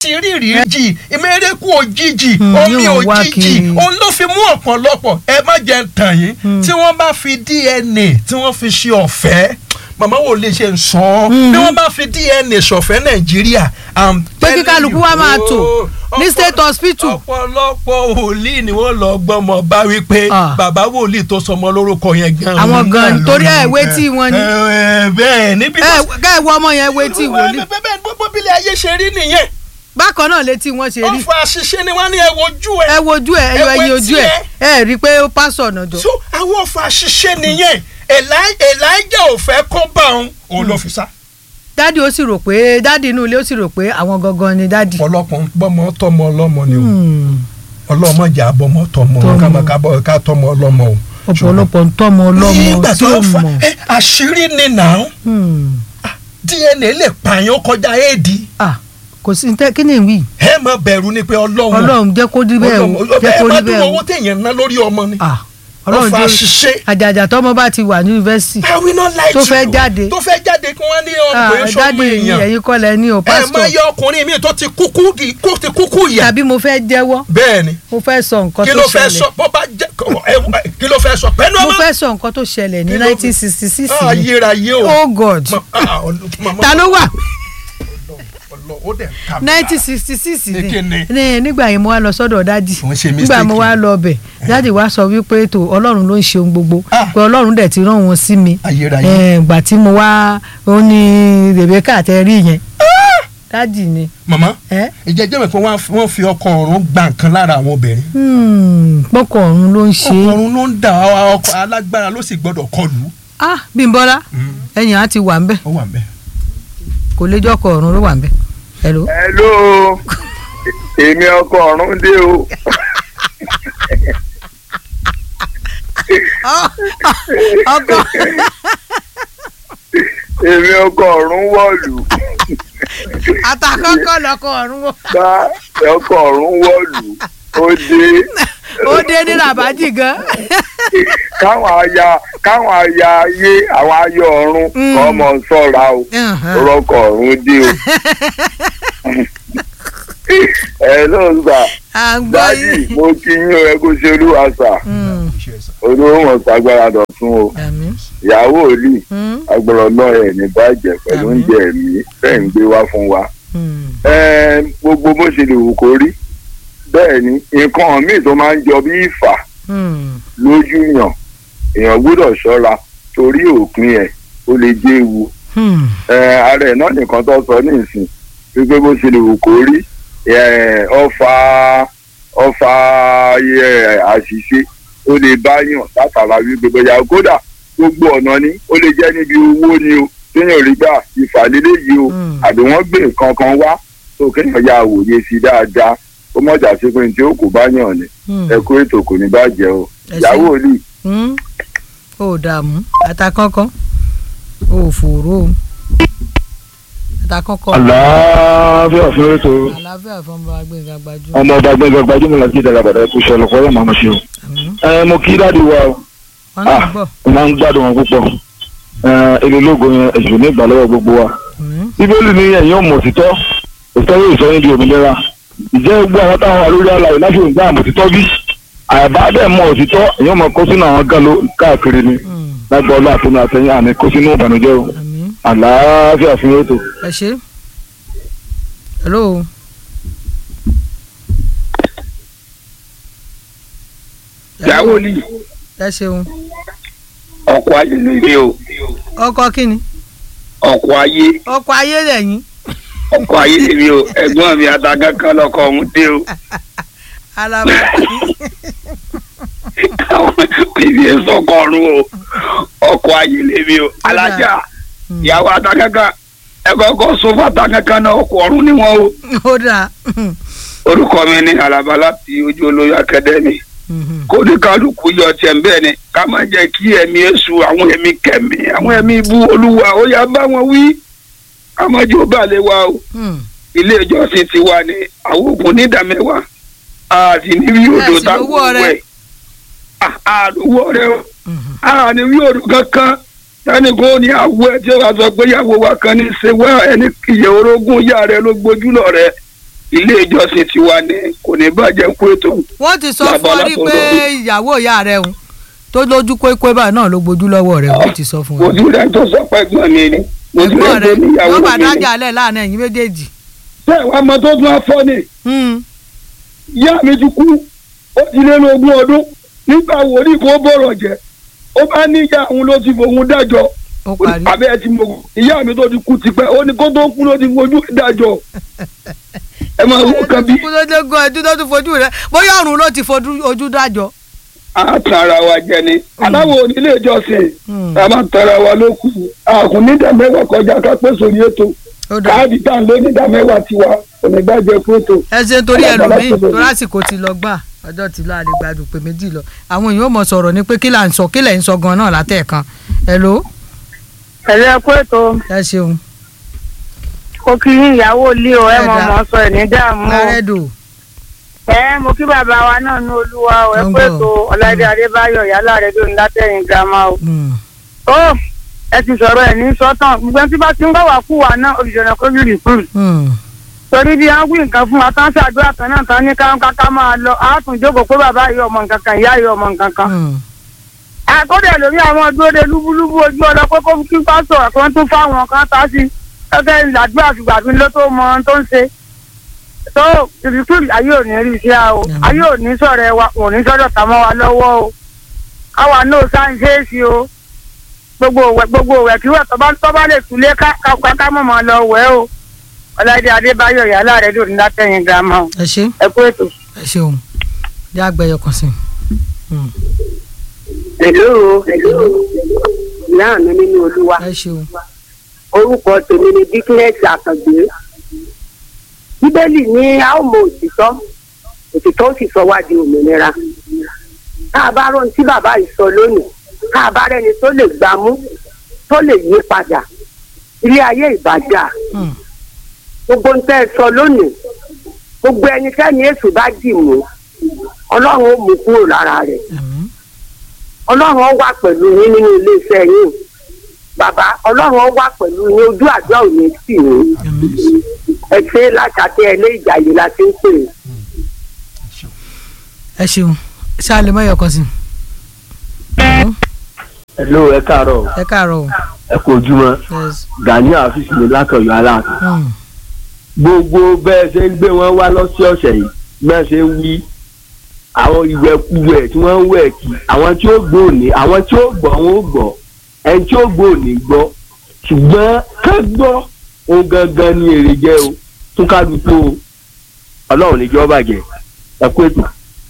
ti rí ìrírí ìmẹ̀rẹ̀kù òjijì Hmm, omi yóò wá òjijì kiri. òun ló fi mú ọ̀pọ̀lọpọ̀ ẹ má jẹ́ ń tàn yín tí wọ́n bá fi DNA tí wọ́n fi ṣe ọ̀fẹ́ màmá wo lè ṣe ń sọ ọ́ bí wọ́n bá fi DNA ṣọ̀fẹ́ Nàìjíríà I'm pé kí telling kálukú you, wá máa tò oh, ní ọ̀pọ̀- state hospital. ọ̀pọ̀lọpọ̀ wòlíì ni wọ́n lọ gbọ́mọ bá wípé Ah. bàbá wòlíì tó sọmọ lórúkọ yẹn gan Àwọn gan náà ni, torí ẹ̀ ló- wétí wọn ni. ẹ, ẹ, bẹ́ẹ̀ níbi ẹ ká ẹ wọ ọmọ yẹn wetí wòlíì bẹ́ẹ̀ bẹ́ẹ̀ gbogbo bílẹ̀ ayé ṣe rí nìyẹn bákan náà létí wọn ṣe rí ọ̀fọ̀ àṣìṣe ni wọ́n ní ẹ wojú ẹ ẹ wojú ẹ ẹ yọ Ẹ ẹyin wo ojú ẹ ẹ rí i pé ó pásọ ọ̀nà jọ. so àwọn ọ̀fọ̀ àṣìṣe nìyẹn Eli- Elijah ò fẹ́ kó bá òun òun ló fi sá. dádì ó sì rò pé dádì inú ilé ó sì rò pé àwọn gangan ni dádì. ọ̀pọ̀lọpọ̀ ń bọ́mọ tọmọ ọlọ́mọ ni o Hmm. ọlọ́mọ jà bọ́mọ tọmọ Tọmọ. ká máa ká bọ́- ká tọmọ ọlọ́mọ o. ọ̀pọ̀lọpọ̀ ń tọ́mọ ọlọ́mọ nígbà tí tó ó ń fa mọ̀. ẹ, àṣírí ni nà Hmm. DNA lè pààyàn kọjá éèdì Ah, kò sí ní tẹ́ kí ni ìwí ẹ má bẹ̀rù ni pé ọlọ́run ọlọ́run jẹ́ kó rí bẹ́ẹ̀ o Ọlọ́run- jẹ́ ẹ kó má rí dúró bẹ́ẹ̀ owó o. téèyàn ná lórí ọmọ ni Ah, ọlọ́run ọ̀fọ̀ jẹ́ àṣìṣe. àjàjà tọ́mọ bá ti wà ní yunifásitì. I will not lie Tó to fẹ́ you. jáde. tó fẹ́ jáde kí wọ́n ní Ah, ọkùnrin sọ́mọ dádì yìí èèyàn ẹ̀yin kọ́ lẹ ní o ẹ má pásítọ̀ yọ ọkùnrin mi tó ti kúkú di kó ti kúkú yà tàbí mo fẹ́ jẹ́wọ́ bẹ́ẹ̀ ni mo fẹ́ sọ nǹkan kí tó ló fẹ́ ṣẹlẹ̀ sọ bó bá jẹ ẹ, ẹ, kí ló fẹ́ sọ pẹ̀lú mo ọmọ fẹ́ sọ nǹkan tó ṣẹlẹ̀ ní Kí ló- nineteen sixty six Ah, ayérayé o oh god Ma- ah, ọlọ- mama- ta ló wà ọlọ- ó dẹ̀ ká mi lára. nineteen sixty six Ní kíni? ní nígbà yẹn mo wá lọ sọ́dọ̀ dádì Òun ṣe nígbà mo mistake. wá lọ bẹ̀ dádì wá sọ wípé tó ọlọ́run ló ń ṣe ohun gbogbo Ah. pé ọlọ́run dẹ̀ ti rán wọn sí mi Ayérayé. Eh, ìgbà tí mo wá ó ní Rebecca tẹ rí yẹn dádì ni mama ẹ ìjẹ́jẹ́ mi pé wọ́n á fi- wọ́n fi ọkọ ọ̀run gba nǹkan lára àwọn obìnrin pọkọ ọ̀run ló ń ṣe ọkọ ọ̀run ló ń dà ọkọ alágbára ló sì gbọ́dọ̀ kọlù ah Bímbọ́lá ẹ̀yìn á ti wà ń bẹ̀ ó wà ń bẹ̀. kò lè jọ́kọ̀ ọ̀run ló wà ń bẹ̀ hello. hello èmi ọkọ ọ̀run dé o ọkọ èmi ọkọ ọ̀run wọ̀lú àtàkọ́kọ́ lọkọ ọ̀run wọ. bá ọkọ ọ̀run wọ̀lú ó dé ó dé ní rabaji gan. káwọn aya káwọn aya ayé àwọn ayọ̀ ọ̀run Mm. kọ́ mọ̀ sọ́ra o Uh-huh. ọkọ ọ̀run dé o. ẹ ló ń gbà à ń gbọ́ dájì yín. mo kí yín o ẹ kó ṣe olúwa sà Mm, olówó wọn sàgbára dọ̀tún o àmín. ìyàwó òlì Mm, agbọ̀rọ̀ náà ẹ̀ ní bàjẹ́ pẹ̀lú Àmín. oúnjẹ mi fẹ́ ń gbé wá fún wa. mm. Ẹ, gbogbo bó ṣe lè wù kó rí bẹ́ẹ̀ ni nǹkan míì tó máa ń jọ bí ìfà Mm, lójú yàn èèyàn gbọ́dọ̀ ṣọ́ra torí òpin ẹ̀ ó lè jẹ́ ewu mm. Ẹ, ara ẹ̀ náà nìkan tó sọ ní ìsìn wípé bó ṣe lè wù kó rí ẹ, ọfà ọfà ẹ, àṣìṣe ó lè bá yàn látara wípé bóyá kódà gbogbo ọ̀nà ni ó lè jẹ́ níbi owó ni o téèyàn rí gbà ìfàlélẹ́ yìí o Mm. àbí wọ́n gbé nǹkan kan wá tó kéèyàn ya àwòye sí dáadáa ó mọ̀jà sí pé tí ó kò bá yàn ni Mm. ẹ kó ètò kò ní bàjẹ́ o Ẹ ṣé. ìyàwó òlì Mm. ó dààmú àtàkọ́kọ́ ó fòró o. àtàkọ́kọ́ àlàáfíà fún ètò àlàáfíà fún ọmọ agbẹ́ngà gbajú. ọmọ ọba gbẹngàn gbajúmọ̀ láti ìdàgbà bàdà ẹkú ṣe ọlọpàá ọlọmọ àmọ ṣe o. Àmín. ẹ mo kí dáàdi wa o wọn náà ah gbọ́. mo máa ń gbádùn wọn púpọ̀ ẹ èlò ológo yẹn èṣù ní ìgbà lọ́wọ́ gbogbo wa. Àmín. bíbélì ní ẹ̀yin ọmọ òtítọ́ òtítọ́ yóò sọ yín di òmìnira ìjẹ́ gbogbo àwọn táwọn wà lórí àlàyé láti òǹgbà àmọ̀ òtítọ́ bí àbádẹ́ mọ òtítọ́ ẹ̀yin ọmọ kó sínú àwọn galo káàkiri ni Mm, lágbọ́ ọlọ́ àtúnú àtẹ̀yìn àní kó sínú ìbànújẹ́ o àmín. àlàáfíà fún ètò. ẹ ṣé. hello. ìyàwó òlì ẹ ṣeun. ọkọ̀ ayé lèmi o ọkọ kínni ọkọ̀ ayé ọkọ ayé lẹ́yìn. ọkọ̀ ayé lèmi o ẹ̀gbọ́n mi àtàgán kan lọkọ̀ ọ̀hún dé o alaba ibi ìsọkọ̀ ọ̀run o ọkọ̀ ayé lèmi o alájà ìyàwó àtàgán kan ẹ kọ́kọ́ sọ fún àtàgán kan náà ọkọ̀ ọ̀run ni wọ́n o ó dáa. orúkọ mi ní alaba láti ojú olóyè akadẹ́mì kó ní kálukú yọ tiẹ̀ ń bẹ́ẹ̀ ni ká má jẹ́ kí ẹ̀mí èṣù àwọn ẹ̀mí kẹ̀mí àwọn ẹ̀mí ibú olúwa ó yá bá wọn wí ká má jẹ́ ó bà lé wa o ilé ìjọsìn ti wà ní àwọn ògùn nídàmẹ́wàá a sì ní wí odò Ẹ sì lówó táwọn ọrẹ. wẹ̀ a lówó ọrẹ o a ní wí odò kankan sani kò ní àwọ̀ ẹ tí ó wà sọ pé ìyàwó wa kan ní ṣe wá ẹni ìyẹ orogún ìyá rẹ ló gbójú lọ rẹ ilé ìjọsìn tiwa ni kò ní bàjẹ́ kú ètò wọ́n ti sọ Bàbá fún ọ rí pé látọ̀dọ̀ ìyàwó ìyá rẹ̀ ń tó lójú kókó báyìí náà ló gbójú lọ́wọ́ rẹ̀ wọ́n ti sọ fún ọ. ojú rẹ̀ tó sọ pé ẹ̀gbọ́n mi ni ojú ẹ̀gbọ́n rẹ̀ rẹ̀ tó níyàwó yóò bá mi ni. dájà lẹ̀ láàrin ẹ̀yìn méjèèjì. ṣé ìwà ọmọ tó tún á fọ́ ni Hmm. ìyá mi ti kú ó ti lé ní ogún ọdún nígbà wòlíì kó bọ̀rọ̀ jẹ́ ó bá níyà òun ló ti fòun dájọ́ ó parí. àbẹ́ ẹ ti mọ̀ ìyá mi tó ti kú tipẹ́ ó ní kó tó kú ló ti fojú dájọ́ ẹ máa wọ kan bí kú ló dé gan ẹjú tó tún fojú rẹ̀ bóyá ọ̀run ló ti fojú ojú dájọ́. àtàrà wa jẹ ni aláwọ̀ onílé ìjọsìn Hmm. a máa tara wa ló kù àkùn nídà mẹ́wàá kọjá ká pé sórí ètò ó dà káàdì tá à ń lé nídà mẹ́wàá tiwa kò ní gbàjẹ́ fún ètò. ẹ ṣe torí Alágbára ẹlòmíì tó bẹ̀rẹ̀. torí àsìkò ti lọ gbà ọjọ́ ti lọ àlegbàdùn pé méjì lọ àwọn èèyàn ò mọ̀ sọ̀rọ̀ ni pé kí là ń sọ kí lẹ̀ ń sọ gan náà látẹ̀ẹ̀kan hello ẹ̀rọ ẹ̀kú ètò ẹ ṣeun kó kí yín ìyàwó ilé o ẹ mọ̀ Ẹ̀dá. mọ̀ sọ ẹ̀ ní dààmú o lárẹ́dò ẹ mo kí bàbá wa náà ní olúwa o ẹ̀kú Ọgbọ́n. ètò ọ̀làdé adébáyọ̀ yálà rẹ̀ lónìí látẹ̀yìn girama o. ó ẹ ti sọ̀rọ̀ ẹ̀ ní sọ́tàn gbogbo ẹni tí bá ti ń bá wà kú wa náà olùjọ́nà kó lè rìkúrù torí bí wọ́n wí nǹkan fún wa tán ṣàdúrà kan náà tán ní káwọn káká máa lọ á tún jókòó pé bàbá yìí ọmọ nǹkan kan ìyá yìí ọmọ nǹkan kan àkọ́dẹ̀ lórí àwọn dúró de lúbúlúbú ojú ọ̀dọ́ pé kó kí pásítọ̀ kan tún fáwọn kan tá sí gẹ́gẹ́ ìlàdúrà fìgbà mi ló tó mọ ohun tó ń ṣe. tó ìrìkúrì ayé ò ní rí iṣẹ́ o Àmín. ayé ò ní sọ̀rọ̀ ẹ wa ò ní sọ̀rọ̀ tà mọ́ wa lọ́wọ́ o káwa náà sáńṣẹ́ẹ̀sì o gbogbo òwẹ̀ gbogbo òwẹ̀ kí wọ́n tọ́ba tọ́ba lè túlé ká ká ká mọ̀ mọ́ lọ wẹ̀ o ọ̀làdé adébáyọ̀ yálà rẹ̀ lónìí látẹ̀yìn girama o ẹ ṣe ẹ kú ètò. ẹ ṣeun yá gbẹyọ kan sí Hello, hello. Ìyá mi nínú olúwa. ẹ ṣeun Orúkọ tèmi ni Dickness Àkàngbé. Bíbélì ní a ó mọ òtítọ́. Òtítọ́ ó sì sọ wá di òmìnira. Tá a bá rọ́n tí bàbá yìí sọ lónìí, tá a bá rẹ́ni tó lè gbámú, tó lè yí padà. Ilé ayé ìbàjá. Hmm. Gbogbo ń tẹ́ ẹ sọ lónìí. Gbogbo ẹni tẹ́ni èṣù bá dì mú. Ọlọ́run ó mú kúrò lára rẹ̀ àmín ọlọ́run ó wà pẹ̀lú yín nínú iléeṣẹ́ yín bàbá ọlọ́run ó wà pẹ̀lú yín ojú àjọ ò ní tì yín àmín ẹ ṣe látàtẹ ẹlẹ́ ìjàyè la ti ń pè é. ẹ ṣeun ṣáà lè mọyọ kan sí hello ẹ káàárọ̀ ẹ káàárọ̀ o ẹ kú ojúmọ́ yes gani àfíìsì mi látọ̀yọ́ aláàfin Hmm. gbogbo bẹ́ẹ̀ ṣe ń gbé wọn wá lọ́sọ̀ọ̀sẹ̀ yìí bẹ́ẹ̀ ṣe ń wí àwọn ìwẹ̀kuwẹ̀ tí wọ́n ń wẹ̀ kí àwọn tí ó gbọ́ òní àwọn tí ó gbọ́ wọn ó gbọ́ ẹni tí ó gbọ́ òní gbọ́ ṣùgbọ́n ká gbọ́ ohun gangan ni èrè jẹ́ o tún kálukú o ọlọ́run níjọ́ bàjẹ́ ẹ kú ètò.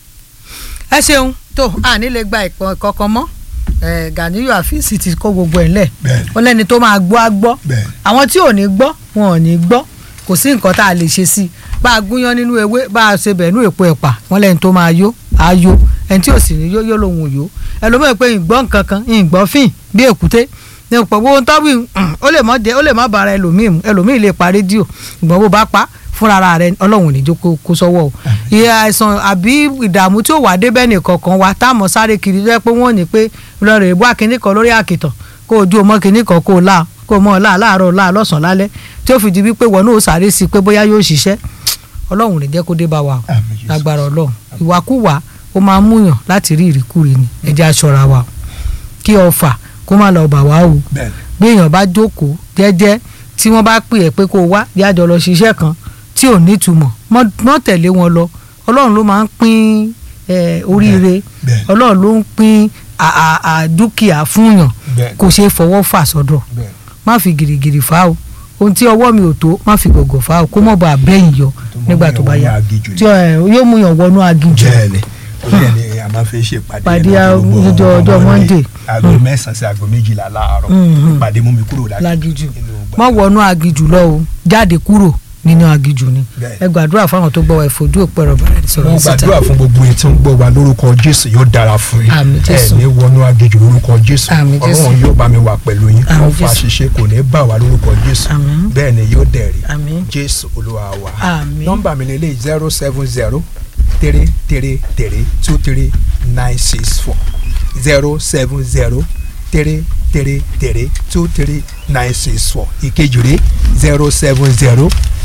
ẹ ṣeun tó àní lè gba ìpọn kankan mọ́ ẹ Ganiyu àfíìsì ti kó gbogbo ẹ̀ lẹ̀ bẹ́ẹ̀ni ó lẹ́ni tó máa gbọ́ á gbọ́ bẹ́ẹ̀ni àwọn tí ò ní gbọ́ wọn ò ní gbọ́ kò sí nǹkan tá a lè ṣe sí i bá a gúnyán nínú ewé bá a ṣe bẹ̀ẹ́nú èpo ẹ̀pà wọn lẹ́ni tó máa yó á yó ẹni tí ò sì ní yó yó lòun ò yó ẹlòmíràn pé ìgbọ́ nǹkan kan ìgbọ́ fìn bí èkúté ní ọ̀pọ̀ gbogbo tọ́wì ó lè má jẹ́ ó lè má bára ẹlòmíì mu ẹlòmíì lè pa rédíò ìgbọ́n bó bá pa fúnra rẹ ọlọ́run ò ní jó kó kó sọ́wọ́ o ìyá àìsàn àbí ìdààmú tí ó wà débẹ̀ nìkan kan wa táàmù sáré kiri tó yẹ pé wọ́n ní pé lọ́ọ̀rẹ́ ìbú akínní kan lórí àkìtàn kó o ju ọmọ kínní kan kó o lá kó o mọ ọ̀la láàárọ̀ ọ̀la lọ́sàn-án lálẹ́ tí ó fi di wípé wọn náà sáré sí i pé bóyá yóò ṣiṣẹ́ ọlọ́run ò ní jẹ́ kó dé bá wa o Àmín Jésù. lágbára ọlọ́run ìwàkúwà ó máa ń múyàn láti rí ìríkúri ni ẹ jẹ́ aṣọra wa o kí ọfà kó má lọ bà wá o bẹ́ẹ̀ni bí èèyàn bá jókòó jẹ́jẹ́ tí wọ́n bá pè ẹ́ pé kó o wá bí àjọ lọ ṣiṣẹ́ kan tí ò nítumọ̀ mọ́ mọ́ tẹ̀lé wọn lọ ọlọ́run ló máa ń pín eh, oríire bẹ́ẹ̀ni ọlọ́run ló ń pín à- à- à dúkìá fúnyàn bẹ́ẹ̀ni kò ṣeé fọwọ́ fà sọ́dọ̀ bẹ́ẹ̀ni má fi gìrìgìrì fà o ohun tí ọwọ́ mi ò tó má fi gọ̀gọ̀ fà o kó mọ̀ bá bẹ́yìn yọ nígbà tó bá yá tí ẹ, yóò mú yàn wọnú aginjù bẹ́ẹ̀ni bẹ́ẹ̀ni a máa fi ṣe ìpàdé Pàdé yẹn lójoojúmọ́. ọjọ́- ọjọ́ Ọmọ mi, Monday. aago mẹ́sàn-án sí aago méjìlá láàárọ̀ Mhm. ìpàdé mú mi kúrò láginjù inú má gbàgbọ́. wọnú aginjù lọ o jáde kúrò nínú aginjù ni Bẹ́ẹ̀. ẹ gbàdúrà fáwọn tó gbọ́ wa ìfojú òpẹ́ rọ̀ bàrẹ̀ sọ̀rọ̀ mo síta gbàdúrà fún gbogbo etí ń gbọ́ wa lórúkọ jésù yóò dára fún yín Àmín Jésù. ẹ ní wọnú agéjù lórúkọ jésù Àmín Jésù. ọlọ́run yóò bá mi wà pẹ̀lú yín Àmín ọ̀fọ̀ Jésù. àṣìṣe kò ní bá wa lórúkọ jésù Àmín. bẹ́ẹ̀ ni yóò dẹ̀rí àmín jésù olúwa wa Àmín. nọ́mbà mi lélẹ̀ zero seven zero three three three two three nine six four zero seven zero three three three two three nine six four ìkejì rẹ̀ zero seven zero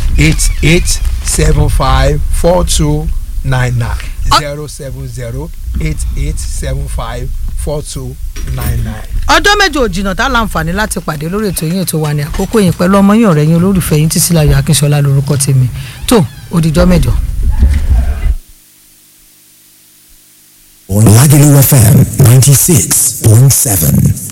eight eight seven five four two nine nine zero seven zero eight eight seven five four two nine nine. ọjọ́ méje ò jìnnà tá láǹfààní láti pàdé lórí ètò yín ètò wa ní àkókò yín pẹ̀lú ọmọ yín ọ̀rẹ́ yín olólùfẹ́ yín Títílayọ̀ Akínṣọlá lórúkọ tèmi tó òdìjọ́ mẹ́jọ. on Lagelu FM 96.7.